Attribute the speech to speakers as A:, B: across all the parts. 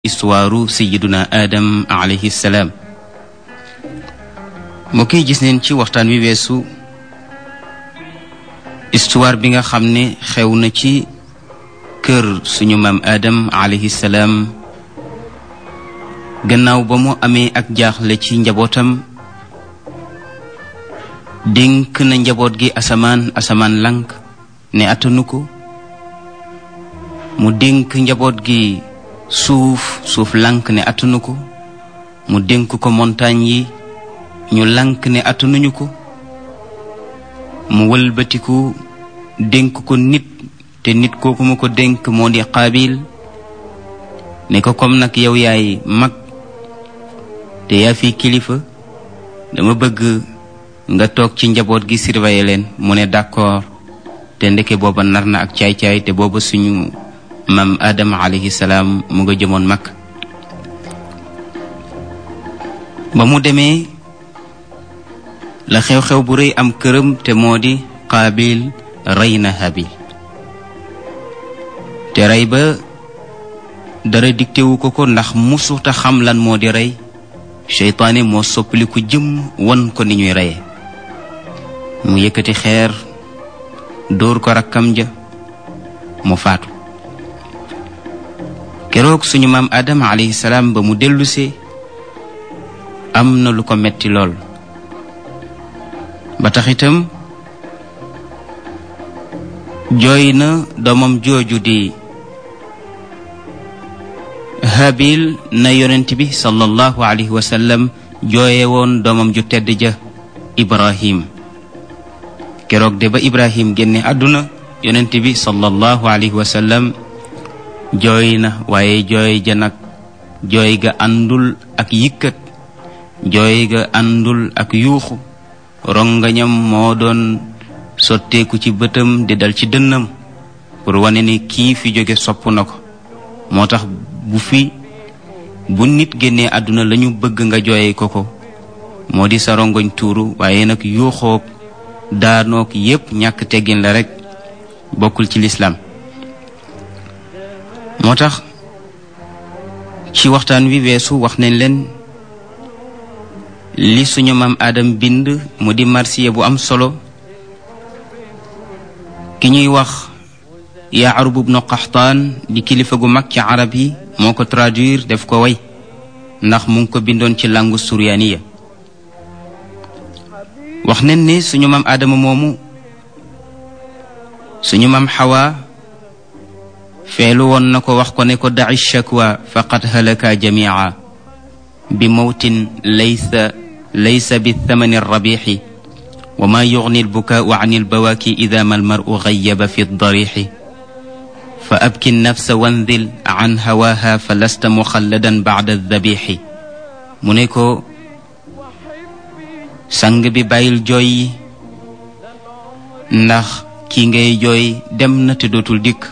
A: istuwaaru sayiduna adam alayhi salaam moo koy gis neen ci waxtaan wi weesu istuwaar bi nga xam ne xew na ci kër suñu maam adam alayhi salaam gannaaw ba mu amee ak jaaxle ci njabootam dénk na njaboot gi asamaan asamaan lank ne attanu ko mu dénk njaboot gi suuf suuf lank ne attanu ko mu dénk ko montagne yi ñu lank ne attanuñu ko mu wëlbatiku dénk ko nit te nit kooku mu ko dénk moo di qaabil ne ko comme nag yow yaay mag te yaa fi kilifa dama bëgg nga toog ci njaboot gi surveiller leen mu ne d'accord te ndeke booba nar na ak caay-caay te booba suñu maam Adama alayhi salaam mu nga jëmoon mag ba mu demee la xew-xew bu rëy am këram te moo di qaabil rey na habil te rey ba dara diktewu ko ko ndax musuta xam lan moo di rey seytaane moo soppaliku jëm won ko ni ñuy reye mu yëkkati xeer dóor ko rakkam ja mu faatu keroog suñu maam Adama alayhi salaam ba mu dellusee am na lu ko metti lool ba tax itam jooy na doomam jooju di habil na yonent bi sallallahu alayhi wa sallam jooye woon doomam ju tedd ja ibrahim keroog de ba ibrahim génne àdduna yonent bi sallallahu alayhi wa sallam jooy na waaye jooy ja nag jooy ga àndul ak yikkat jooy ga àndul ak yuuxu rongañam moo doon sotteeku ci bëtam di dal ci dënnam pour wane ni kii fi jóge sopp na ko moo tax bu fi bu nit génnee àdduna lañu bëgg nga jooye ko ko moo di sa rongoñ tuuru waaye nag yuuxoog daanoog yépp ñàkk teggin la rekk bokkul ci lislaam moo tax ci waxtaan wi weesu wax nañ leen li suñu maam Adam bind mu di marsiya bu am solo ki ñuy wax Yaarub ibnu Qaxtaan di kilifa gu mag ci arab yi moo ko traduire def ko way ndax mu ngi ko bindoon ci langue suryaaniya wax nañ ne suñu maam Adama moomu suñu maam Xawa feelu woon na ko wax ko ne ko daci shakwa faqad halaka jamia bi mawtin laysa laysa bi thamani rabixi wa ma yugni albukaau an albawaaki ida ma almaru gayaba fi darixi fa abki nafsa wandil an hawaha fa lasta muxalladan bacda aldabixi mu ne ko sang bi bàyyil jooy yi ndax kii ngay jooy dem na te dootul dikk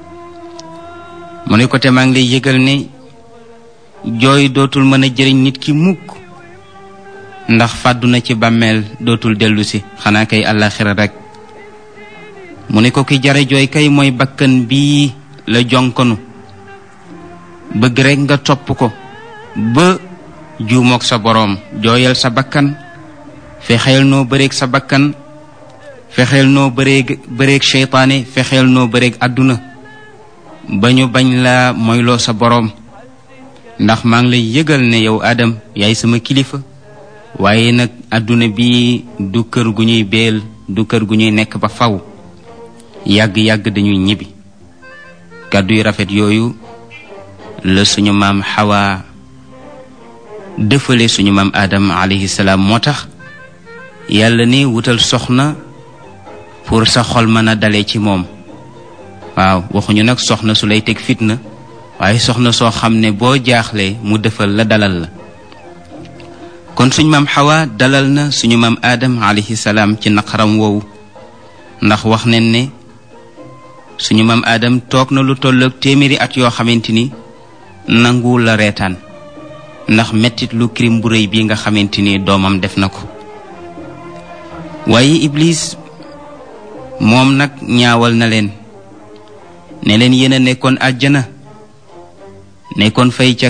A: mu ne ko te maa ngi lay yëgal ne jooy dootul mën a jëriñ nit ki mukk ndax fàddu na ci bàmmeel dootul dellu si xanaa kay àllaaxira rekk mu ne ko ki jare jooy kay mooy bakkan bii la jonkonu bëgg rekk nga topp ko ba juumook sa boroom jooyal sa bakkan fexeel noo bëreeg sa bakkan fexeel noo bëreeg bëreeg seytaane fexeel noo bëreeg àdduna ba ñu bañ la moyloo sa boroom ndax maa ngi lay yëgal ne yow Adam yaay sama kilifa waaye nag àdduna bi du kër gu ñuy beel du kër gu ñuy nekk ba faw yàgg-yàgg dañuy ñibbi kàddu yu rafet yooyu la suñu maam Xawa dëfale suñu maam Adam alayhi salaam moo tax yàlla ne wutal soxna pour sa xol mën a dale ci moom waaw waxuñu nag soxna su lay teg fitna waaye soxna soo xam ne boo jaaxlee mu defal la dalal la kon suñu maam xawa dalal na suñu maam aadam alayhi salaam ci naqaram woowu ndax wax nañ ne suñu maam aadam toog na lu tolloog téeméeri at yoo xamante ni nanguwul la reetaan ndax mettit lu crime bu rëy bii nga xamante ni doomam def na ko waaye iblis moom nag ñaawal na leen ne leen yéen a nekkoon àjjana nekkoon fay ca